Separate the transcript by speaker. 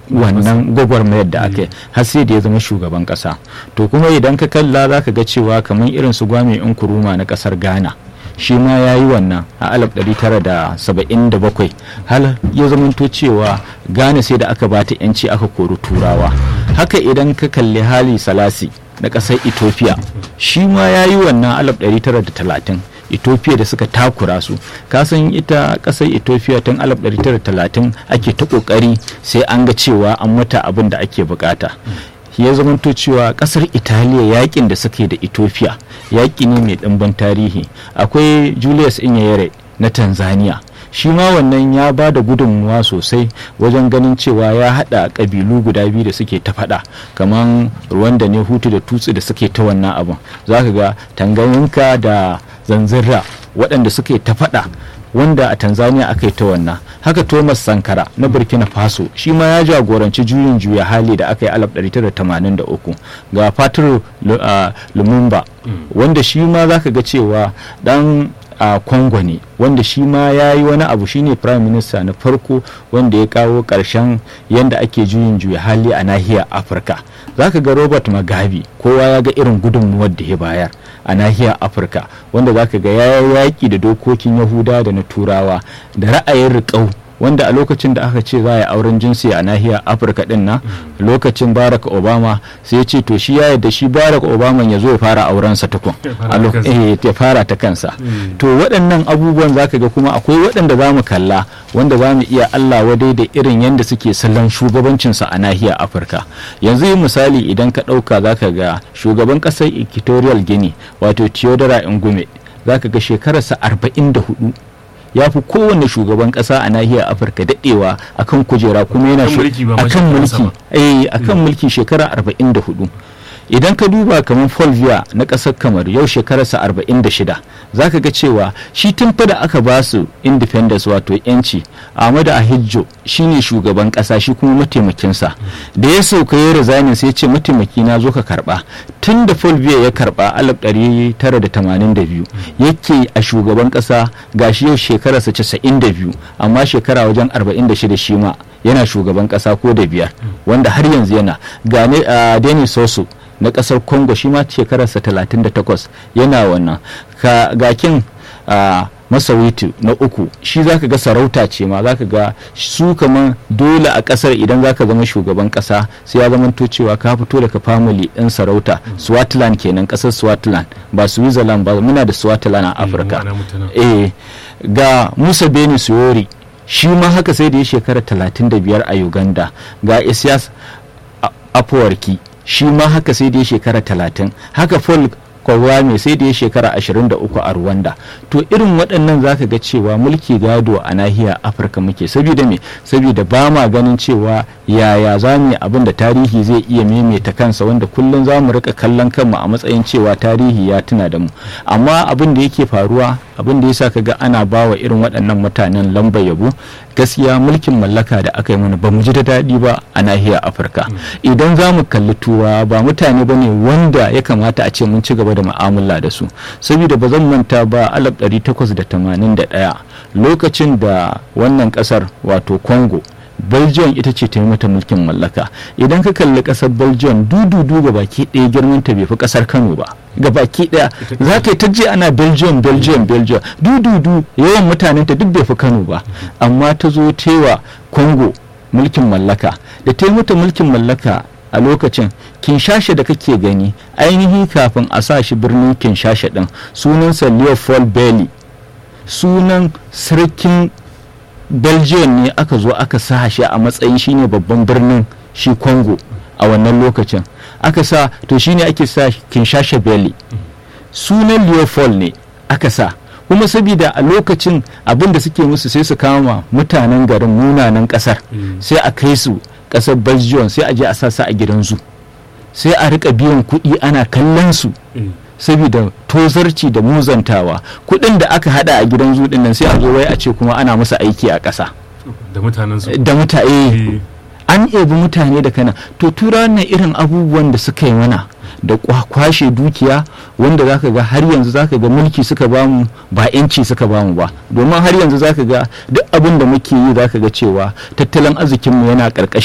Speaker 1: wannan gwagwarmayar da aka yi har sai da ya zama shugaban kasa to kuma idan ka kalla za ka ga cewa kamar irin su gwame nkuruma na kasar ghana shi ma ya yi wannan a 1977 hal ya zamanto cewa ghana sai da aka bata yanci aka kori turawa haka idan ka kalli hali salasi na kasar ethiopia shi ma ya yi wannan 1930 ethiopia da suka takura su kasan ita kasar ethiopia tun 1930 ake ta kokari sai an ga cewa an mata abin da ake bukata ya zamanto cewa kasar italiya yakin da suke da ethiopia yaki ne mai ɗimbin tarihi akwai julius inyere na tanzania shi ma wannan ya ba da gudunmuwa sosai wajen ganin cewa ya haɗa ƙabilu guda biyu da suke ta faɗa kamar rwanda ne hutu da tutsi da suke ta wannan abin za ka ga tanganyinka da zanzirra waɗanda suke ta faɗa wanda a tanzania aka yi ta wannan haka thomas sankara na burkina faso shi ma ya jagoranci juyin juya hali da aka yi 1983 ga fatir lumumba wanda shi ma za ka ga cewa dan a congo ne wanda shi ma ya yi wani abu shine prime minister na farko wanda ya kawo ƙarshen yadda ake juyin juya hali a nahiyar afirka za ka ga robert magabi kowa ya ga irin gudunmuwar da ya bayar a nahiyar afirka wanda za ka ga ya yaƙi da dokokin yahuda da na turawa da ra'ayin riƙau wanda a lokacin da aka ce za a yi auren jinsi a nahiyar afirka din nan lokacin barack obama sai ya ce to shi ya yadda shi barack obama ya zo ya fara auren sa tukun ya fara ta kansa to waɗannan abubuwan za ka ga kuma akwai waɗanda za mu kalla wanda za mu iya allah wadai da irin yadda suke salon shugabancinsa a nahiyar afirka yanzu yi misali idan ka ɗauka za ka ga shugaban ƙasar equatorial guinea wato theodora ngume za ka ga shekararsa arba'in da hudu ya fi kowane shugaban kasa a nahiyar afirka daɗewa akan kujera kuma yana akan mulki eh akan mulki shekara 44 idan ka duba kamar folvia na ƙasar kamar yau shekararsa 46 za ka ga cewa shi tun fa da aka ba su independence wato yanci ahmadu ahijjo shine shugaban ƙasa shi kuma mataimakinsa da ya sauka ya resignin sai ce mataimaki na zo ka karba tun da folvia ya karba 1982 yake a shugaban ƙasa gashi yau shekararsa 92 amma shekara wajen 46 shi ma yana shugaban ƙasa ko da biyar wanda har yanzu yana gane a denis soso na kasar congo shi ma shekararsa 38 yana wannan gakin a masawitu na uku shi zaka ga sarauta ce ma zaka ga su kaman dole a kasar idan zaka zama shugaban kasa sai ya zama to cewa ka fito daga family din sarauta swatland kenan kasar swatland ba switzerland ba muna da swatland a afirka eh ga musa beni suyori shi ma haka sai da ya shekara 35 a uganda ga isyas afuwarki shi ma haka sai da ya shekara talatin haka paul kogwame sai da ya shekara 23 a rwanda to irin waɗannan zaka ga cewa mulki gado a nahiyar afirka muke saboda me saboda ba ma ganin cewa yaya za mu yi abin da tarihi zai iya maimaita kansa wanda kullum za mu rika kallon kanmu a matsayin cewa tarihi ya tuna da mu amma abin da yake faruwa abin da yasa kaga ana bawa irin waɗannan mutanen lamba yabo gaskiya mulkin mallaka da aka yi mana ba mu ji da daɗi ba a nahiyar afirka idan za mu kalli tuwa ba mutane ba ne wanda ya kamata a ce mun ci gaba da mu'amala da su saboda ba zan manta ba 1881 lokacin da wannan ƙasar wato congo belgium ita ce ta yi mata mulkin mallaka idan ka kalli kasar belgium dududu ga baki ɗaya girman ta bai fi kasar kano ba ga baki ɗaya za ka yi ta je ana belgium belgium belgium dududu yawan mutanen ta duk bai fi kano ba amma ta zo tewa congo mulkin mallaka da ta yi mata mulkin mallaka a lokacin kinshasha da kake gani ainihi kafin a sa shi birnin kinshasha din sunansa leopold bailey sunan sarkin belgium ne aka zo aka sa shi a matsayin shine babban birnin shi congo a wannan lokacin aka sa to shine ake sa kinshasa belly sunan leopold ne aka sa kuma saboda a lokacin abin da suke musu sai su kama mutanen garin munanan kasar sai a kai su kasar belgium sai a je a sa a gidan zu sai a rika biyan kuɗi ana kallon su saboda tozarci da muzantawa kuɗin da aka hada a gidan zuɗin nan sai a zo wai a ce kuma ana musu aiki a ƙasa
Speaker 2: da mutanen su
Speaker 1: da mutane an ebi mutane da kana to tura wannan irin abubuwan da suka yi mana da kwashe dukiya wanda zaka ga har yanzu zaka ga mulki suka bamu ba yanci suka bamu ba domin har yanzu zaka ga duk abin da muke yi zaka ga cewa tattalin arzikinmu yana ƙarƙashin